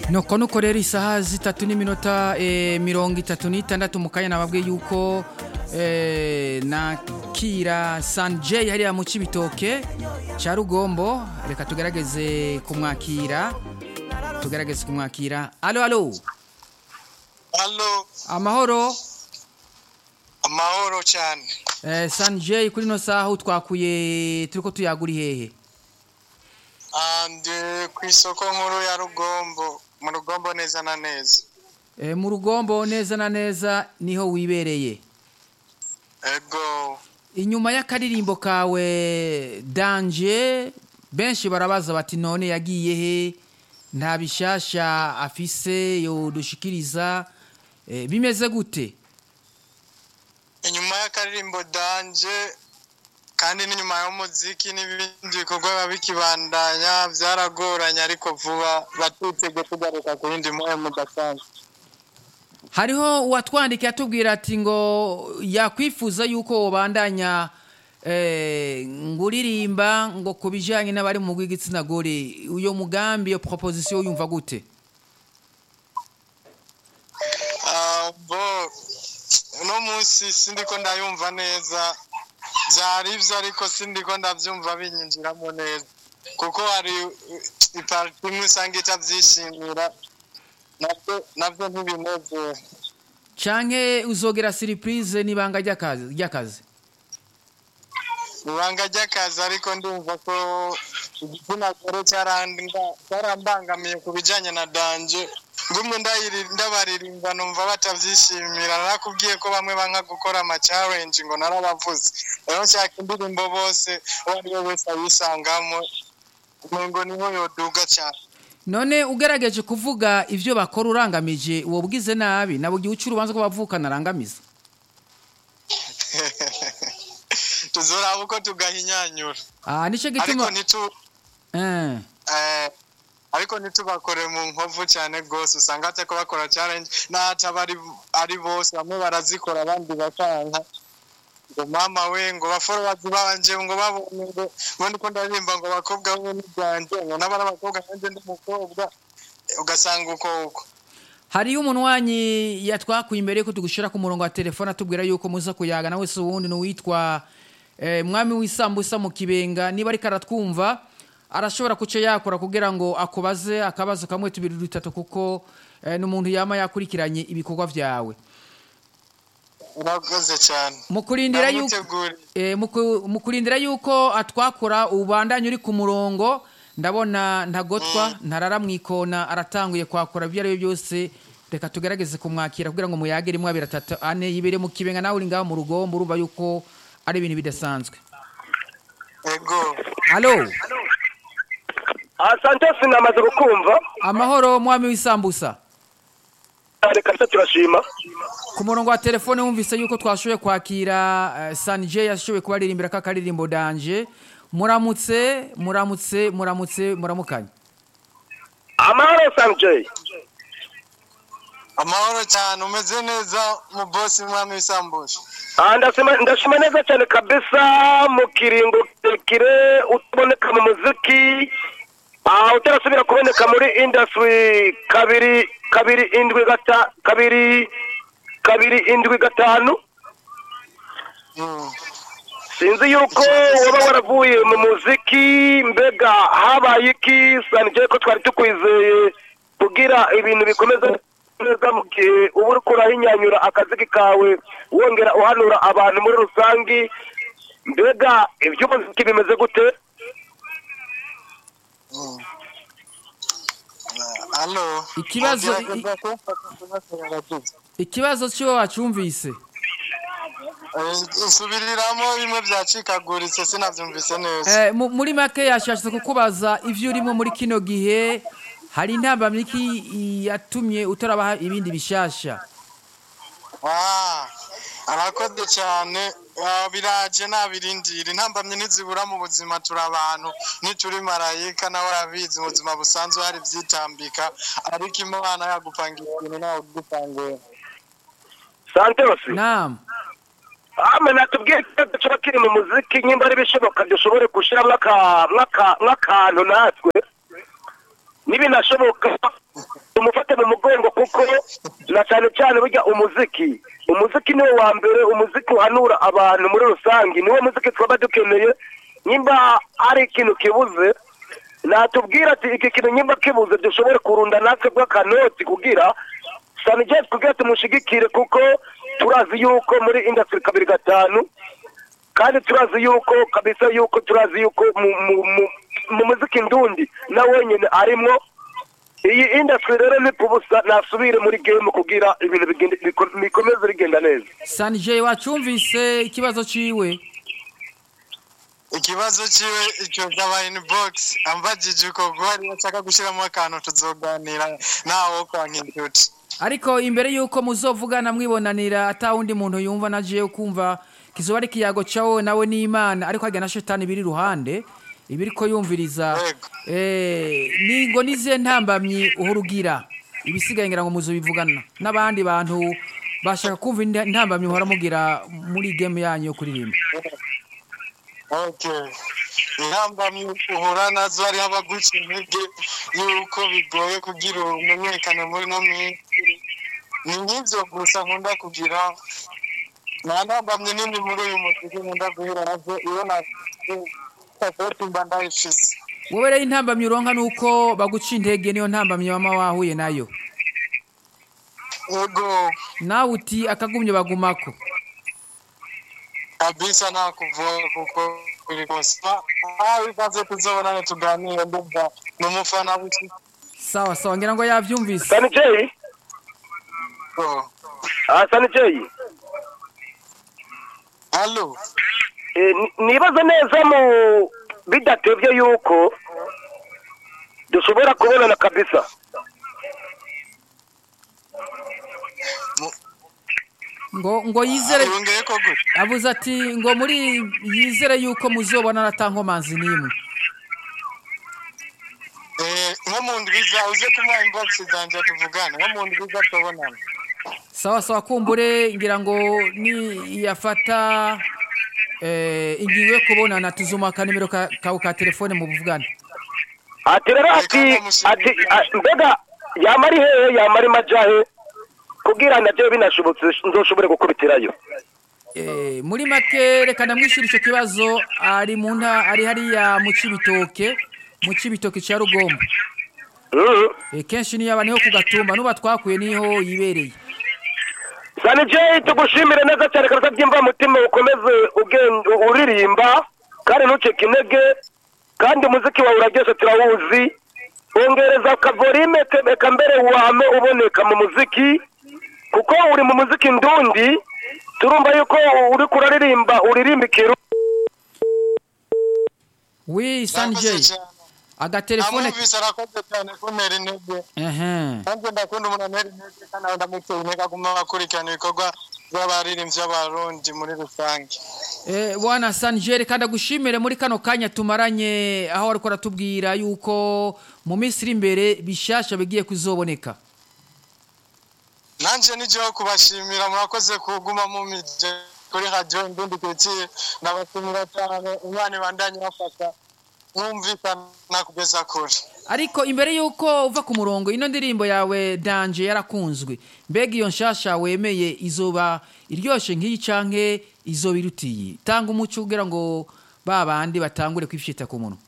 nuko nuko rero isaha zitatu n'iminota eh, mirongo itatu n'itandatu mu kanya nababwiye yuko eh, nakira sanje hariya mu cibitoke ca rugombo reka tugerageze kumwakira tugerageze kumwakira alo alo Halo, amahoro amahoro cyane. eh, sanje kuri no saha utwakuye turiko tuyagura hehe Andi ku isoko nkuru ya Rugombo, mu Rugombo neza na neza. eh, mu rugombo neza na neza niho wibereye Ego, inyuma y'akaririmbo kawe danje benshi barabaza bati none yagiye he nta bishasha afise yodushikiriza eh, bimeze gute inyuma y'akaririmbo danje kandi n'inyuma y'umuziki n'ibindi bikorwa biba bikibandanya byaragoranye ariko vuba batutege tugaruka ku yindi moyo mudasanzwe. hariho uwatwandikiye atubwira ati ngo yakwifuza yuko wobandanya eh, nguririmba ngo ku bijanye n'abari mu rw'igitsina gore uyo mugambi iyo proposition yumva gute Ah, bo uno munsi sindiko ndayumva neza byari ibyo ariko sindiko ndabyumva binyinjiramo neza kuko hari uh, iparti imwe usanga itabyishimira nabyo nabyo ntibinezera canke uzogera surprise n'ibanga ry'akazi ry'akazi ibanga ry'akazi ariko ndumva ko igitsina gore cyaranda- cyarambangamiye ku bijyanye na danje ngumwe ndayiri- ndabaririmba numva batabyishimira narakubwiye ko bamwe banka gukora amacarenji ngo narabavuze rero nshaka indirimbo bose uwo ari we wese ayisangamo ngo niho yoduga cyane none ugerageje kuvuga ivyo bakora urangamije uwo bwize nabi nabo gihe uca urubanza ko bavukana arangamiza tuzoraba uko tugahinyanyura ah nico ariko gituma ntitu eh Eh, ariko ntitubakore mu nkovu cyane rwose usanga hatako bakora challenge n'ahataba ari ari bose bamwe barazikora abandi bakanka ngo mama we ngo baforowazi banje ngo babonye ngo ngo ndiko ndaririmba ngo abakobwa bo n'ibyanjye ngo n'abari abakobwa nanjye ndi umukobwa Eh, ugasanga uko uko hariyo umunwanyi yatwakuye imbere yuko tugushira ku murongo wa telefone atubwira yuko muza kuyaga nawe se uwundi n'uwitwa eh, mwami w'isambusa mu kibenga niba ariko aratwumva arashobora kuca yakora kugira ngo akubaze akabazo kamwe tubiri dutatu kuko eh, n'umuntu yama yakurikiranye ibikorwa vyawe urakoze cyane mu kurindira yuko Ndamuteguriye. Eh, muku- mu kurindira yuko atwakura ubandanye uri ku murongo ndabona ntagotwa ntarara mu ikona aratanguye kwakura ibyo ari byo byose reka tugerageze kumwakira kugira ngo muyagire imwe abiri atatu ane yibere mu kibenga nawe uri ngaho mu rugombo urumva yuko ari ibintu bidasanzwe ego alo asante sinamaze kukumva amahoro mwami w'isambusa reka se turashima ku murongo wa telefone wumvise yuko twashoboye kwakira eh, sanje yashoboye kubaririmbira ka karirimbo danje muramutse muramutse muramutse muramukanye amahoro sanjay amahoro cyane umeze neza mu bosi mwami w'isambusha Ah, ndashima ndashima neza cyane kabisa mu kiringo kirekire utaboneka mu muziki ah, utarasubira kuboneka muri industry kabiri kabiri indwi gata kabiri kabiri indwi gatanu Mm. sinzi yuko waba waravuye mu muziki mbega habaye iki sanjay ko twari tukwizeye kugira ibintu bikomeza neza mu gihe uba uri kurahinyanyura akazi kawe wongera uhanura abantu muri rusange mbega iby'umuziki bimeze gute Halo. Ikibazo- Wagerageza kumfata kubasaba abagizi. ikibazo cy'uwo wacumvise Eh, Nsubiriramo bimwe byacikaguritse sinabyumvise neza. Eh, mu- muri make yashatse kukubaza ivyo urimo muri kino gihe hari intambamyi yatumye utarabaha ibindi bishasha Ah, arakoze cyane Ah, biraje nabirindira intambamye ntizibura mu buzima turi abantu ntituri marayika nawe arabizi mu buzima busanzwe hari byitambika ariko imana yagupangira ibintu nawe ugupangira santos naam ame natubwiye ikibazo kiba kiri mu muziki nyimba ari bishoboka dushobore gushyiramo aka- nk'aka- nk'akantu natwe nibinashoboka yuko na cyane cyane burya umuziki umuziki niwo wa mbere umuziki uhanura abantu muri rusange niwo muziki twaba dukeneye nimba hari ikintu kibuze natubwira ati iki kintu nimba kibuze dushobore kurunda natwe bw'akanoti kugira sanigezi kugira tumushigikire kuko turazi yuko muri industry kabiri gatanu kandi turazi yuko kabisa yuko turazi yuko mu, mu, mu, mu muziki ndundi na wenyine arimwo iyi industry rero nipubusa nasubire muri game kugira ibintu bigende- biko- bikomeze bigenda neza sanije wacumvise ikibazo ciwe ikibazo ciwe ico caba inbox ambajije uko gwari ashaka gushiramo akantu tuzoganira nawo kwanka inshuti ariko imbere y'uko muzovugana mwibonanira ata wundi muntu yumva na jewe kumva kizoba ari ikiyago cawe nawe n'imana ariko harya na shetani biri iruhande ibiriko yumviriza Yego. eh, ni ngo nizihe ntambamyi uhurugira ibisigaye ngira ngo muzobivugana n'abandi bantu bashaka kumva inda- intambamyi muhora mugira muri game yanyu yo kuririmba okay intambamyi uhura nazo hariho abaguca intege yuko bigoye kugira umenyekane muri no minsi ni nk'ivyo gusa nkunda kugira nta ntambamyi nini muri uyu muziki nkunda guhura nazo iyo na sapoti mba ndayifise wowe rero intambamyi uronka nuko baguca intege niyo ntambamyi wama wahuye nayo ego nawe uti akagumye bagumako kabisa nta kuvuga kuko biri kose aho ikaze tuzobonane tuganire ndumva ni umufana w'iki sawa sawa ngira ngo yavyumvise sanijei ah sanijei halo Eh, ni- nibaza neza mu bidatevye yuko dushobora kubonana kabisa ngo ngo yizere yongeye ko gute avuze ati ngo muri yizere yuko muzobona atankomanzi n'imwe Eh, nko mu ndwiza uze kumuha inbox zanje tuvugane nko mu ndwiza tubonana sawa sawa kumbure ngira ngo ni yafata eh, ingingo yo kubonana tuzuma akanimero ka- kawe ka telefone mu buvugane ati rero ati ati a- mbega yama ari hehe yama ari majahe kugira navyo binashobotse nzoshobore gukubitirayo Eh, muri make reka ndamwishyura icyo kibazo ari mu nta ari hariya mu cibitoke mu cibitoke cya rugombo Mhm. Eh, kenshi niyo aba niho ku gatumba nuba twakuye niho yibereye sanijei tugushimire neza cyane kabisa byimva mutima ukomeze ugen- uririmba kandi ntucike intege kandi umuziki wawe uraryoshe turawuzi ongereza akavorime eka mbere wame uboneka mu muziki kuko uri mu muziki ndundi turumva yuko uri kuraririmba uririmba ikiru wi Murakoze sanjay cyane. agatelefone amwumvise arakoze cyane kuntera intege ehe nanjye ndakunda umuntu antera intege kandi nawe ndamutera intege aguma akurikirana ibikorwa by'abaririmbyi b'abarundi muri rusange Eh, bwana sanjeri kandi agushimire muri kano kanya tumaranye aho ariko aratubwira yuko mu minsi iri imbere bishasha bigiye kuzoboneka nanjye nijeho kubashimira murakoze kuguma mumije kuri radiyo indundi kiritsiye ndabashimira cyane umwana ibandanye bafasha mwumvikana kugeza kure ariko imbere yuko uva ku murongo ino ndirimbo yawe danje yarakunzwe mbega iyo nshasha wemeye izoba iryoshe nk'iyi canke izoba irutiye tanga umuco kugira ngo ba bandi batangure kwifyita ku munwa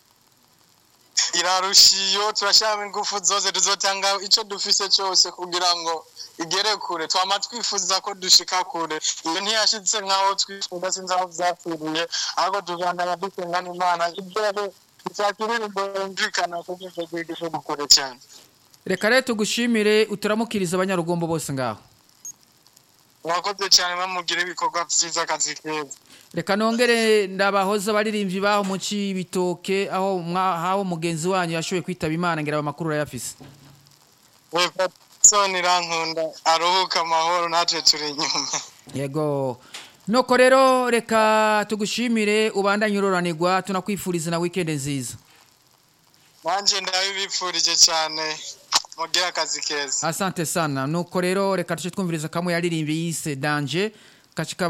irarushiyo turashyiramo ingufu zose tuzotanga icyo dufise cyose kugira ngo igere kure twama twifuza ko dushika kure iyo ntiyashitse nk'aho twifuza sinzi aho vyapfiriye ahubwo tuzandanya dusenga n'imana ibyohe izakiririmbo yumvikana ku rwego rw'igihugu kure cyane reka rero tugushimire uturamukiriza abanyarugombo bose ngaho mwakoze cyane bamugira ibikorwa byiza akazi keza reka nongere ndabahoza abaririmbyi baho mu cibitoke aho mwa- aho mugenzi wanyu yashoboye kwitaba imana ngira amakuru urayafise wepatsoni irankunda aruhuka amahoro natwe turi inyuma yego nuko rero reka tugushimire ubandanye uroranirwa tunakwifuriza na weekend nziza nanjye ndabibipfurije cyane mugire akazi keza asante sana nuko rero reka tuce twumviriza kamwe yaririmbiye yise danje kachika